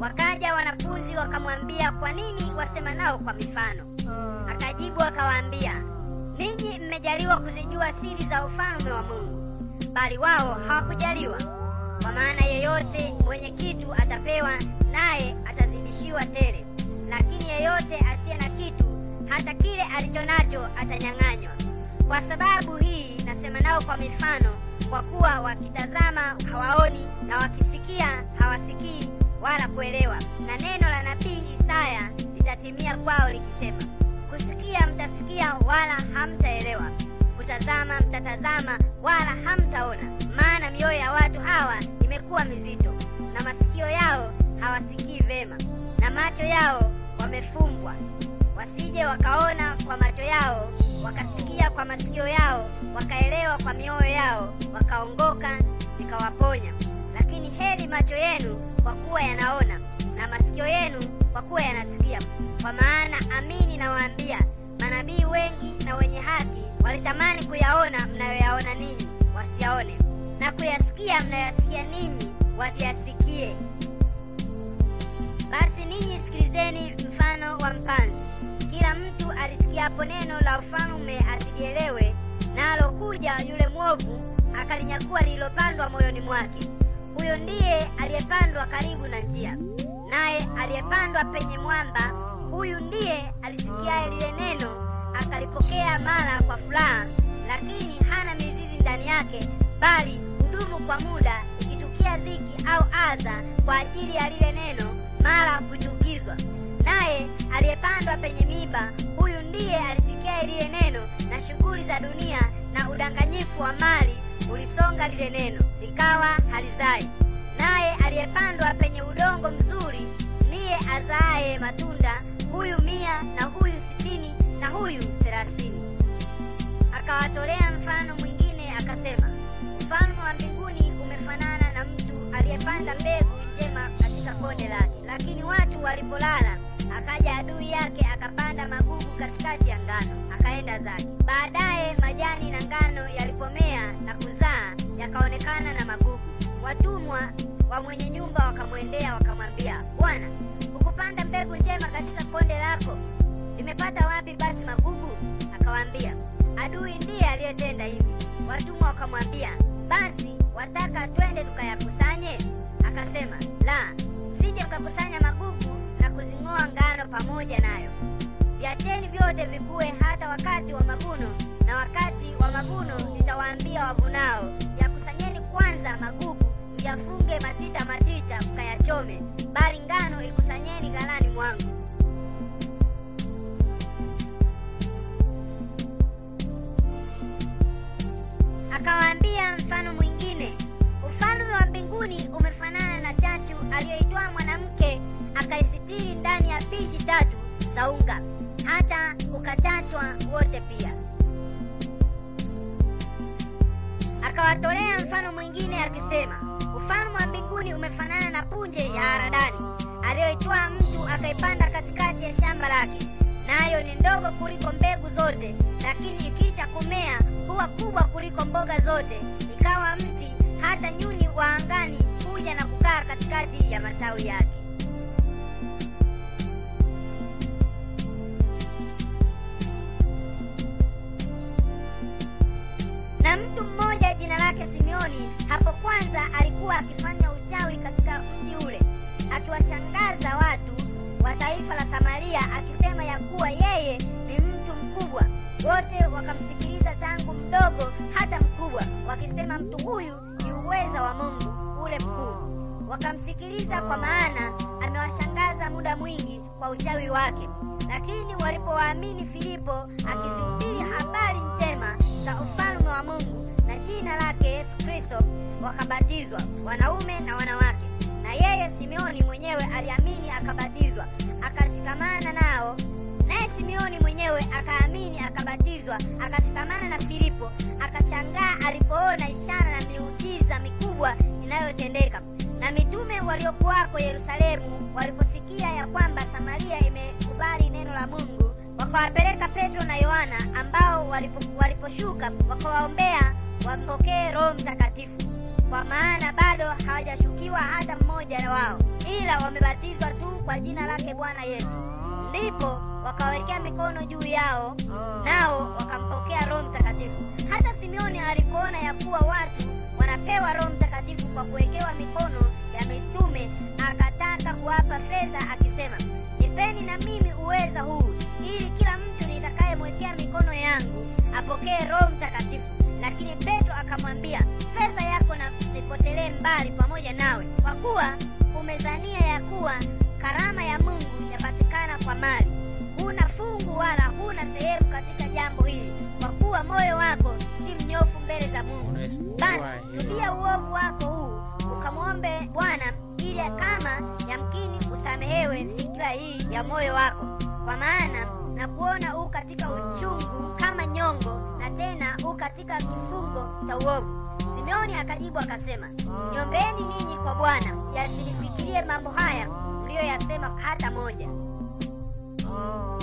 Wakaja wanafunzi wakamwambia, kwa nini wasema nao kwa mifano? Akajibu akawaambia, ninyi mmejaliwa kuzijua siri za ufalme wa Mungu, bali wao hawakujaliwa. Kwa maana yeyote mwenye kitu atapewa, naye atazidishiwa tele, lakini yeyote asiye na kitu, hata kile alicho nacho atanyang'anywa. Kwa sababu hii nasema nao kwa mifano, kwa kuwa wakitazama hawaoni, na wakisikia hawasikii wala kuelewa. Na neno la nabii Isaya litatimia kwao likisema, kusikia mtasikia wala hamtaelewa, kutazama mtatazama wala hamtaona. Maana mioyo ya watu hawa imekuwa mizito, na masikio yao hawasikii vema, na macho yao wamefumbwa, wasije wakaona kwa macho yao, wakasikia kwa masikio yao, wakaelewa kwa mioyo yao, wakaongoka nikawaponya. Lakini heri macho yenu kwa kuwa yanaona, na masikio yenu kwa kuwa yanasikia. Kwa maana amini nawaambia, manabii wengi na wenye haki walitamani kuyaona mnayoyaona ninyi, wasiyaone, na kuyasikia mnayoyasikia ninyi, wasiyasikie. Basi ninyi sikilizeni mfano wa mpanzi. Kila mtu alisikiapo neno la ufalme asilielewe, nalo kuja yule mwovu akalinyakua lililopandwa moyoni mwake. Huyo ndiye aliyepandwa karibu na njia, naye aliyepandwa penye mwamba, huyu ndiye alisikiaye lile neno akalipokea mara kwa furaha, lakini hana mizizi ndani yake, bali hudumu kwa muda, ikitukia dhiki au adha kwa ajili ya lile neno, mara kuchukizwa. Naye aliyepandwa penye miiba, huyu ndiye alisikia lile neno, na shughuli za dunia na udanganyifu wa mali ulisonga lile neno, likawa halizai. Naye aliyepandwa penye udongo mzuri ndiye azaaye matunda, huyu mia na huyu sitini na huyu thelathini. Akawatolea mfano mwingine akasema, ufalme wa mbinguni umefanana na mtu aliyepanda mbegu njema katika konde lake. Lakini watu walipolala, akaja adui yake akapanda magugu katikati ya ngano, akaenda zake. Baadaye majani na ngano yalipomea na kuzaa, yakaonekana na magugu. Watumwa wa mwenye nyumba wakamwendea wakamwambia, Bwana, hukupanda mbegu njema katika konde lako? Limepata wapi basi magugu? Akawaambia, adui ndiye aliyetenda hivi. Watumwa wakamwambia, basi wataka twende tukayakusanye? Akasema, la, sije mkakusanya magugu na kuzing'oa ngano pamoja nayo. Viacheni vyote vikue hata wakati wa mavuno, na wakati wa mavuno nitawaambia wavunao, yakusanyeni kwanza magugu, myafunge matita matita, mkayachome, bali ngano ikusanyeni ghalani mwangu. Akawaambia mfano mwingine, ufalme wa mbinguni umefanana na chachu aliyoitoa mwanamke akaisitiri ndani ya piji tatu za unga, hata ukachachwa wote pia. Akawatolea mfano mwingine akisema, ufalme wa mbinguni umefanana na punje ya haradali aliyoitoa mtu akaipanda katikati ya shamba lake, nayo ni ndogo kuliko mbegu zote, lakini ikiisha kumea huwa kubwa kuliko mboga zote, ikawa mti, hata nyuni wa angani huja na kukaa katikati ya matawi yake. Na mtu mmoja jina lake Simeoni, hapo kwanza alikuwa akifanya uchawi katika mji ule, akiwashangaza watu wa taifa la Samaria, akisema ya kuwa yeye ni mtu mkubwa. Wote wakamsikiliza tangu mdogo hata mkubwa, wakisema mtu huyu ni uweza wa Mungu ule mkuu. Wakamsikiliza kwa maana amewashangaza muda mwingi kwa uchawi wake. Lakini walipowaamini Filipo akizihubiri habari njema za ufalme wa Mungu na jina lake Yesu Kristo, wakabatizwa wanaume na wanawake. Na yeye Simeoni mwenyewe aliamini akabatizwa, akashikamana nao. Naye Simeoni mwenyewe akaamini akabatizwa, akashikamana na Filipo, akashangaa alipoona ishara na miujiza mikubwa inayotendeka. Na mitume waliokuwako Yerusalemu waliposikia ya kwamba Samaria imekubali neno la Mungu, wakawapeleka Petro na Yohana, ambao walipo, waliposhuka wakawaombea wampokee Roho Mtakatifu. kwa maana bado hawajashukiwa hata mmoja wao, ila wamebatizwa tu kwa jina lake Bwana Yesu. Ndipo wakawekea mikono juu yao, nao wakampokea Roho Mtakatifu. Hata Simeoni alipoona ya kuwa watu wanapewa Roho Mtakatifu kwa kuwekewa mikono ya mitume, akataka kuwapa fedha, akisema, nipeni na mimi uweza huu, ili kila mtu nitakayemwekea mikono yangu apokee Roho Mtakatifu. Lakini Petro akamwambia, fedha yako na isipotelee mbali pamoja nawe, kwa kuwa umezania ya kuwa karama ya Mungu yapatikana kwa mali. Huna fungu wala huna sehemu katika jambo hili, kwa kuwa moyo wako si mnyofu mbele za Mungu. Basi rudia uovu wako huu, ukamwombe Bwana ili kama yamkini usamehewe fikira hii ya moyo wako, kwa maana na kuona u katika uchungu kama nyongo, na tena u katika kifungo cha uovu. Simeoni akajibu akasema, niombeeni ninyi kwa Bwana, yasinifikirie mambo haya mliyoyasema hata moja.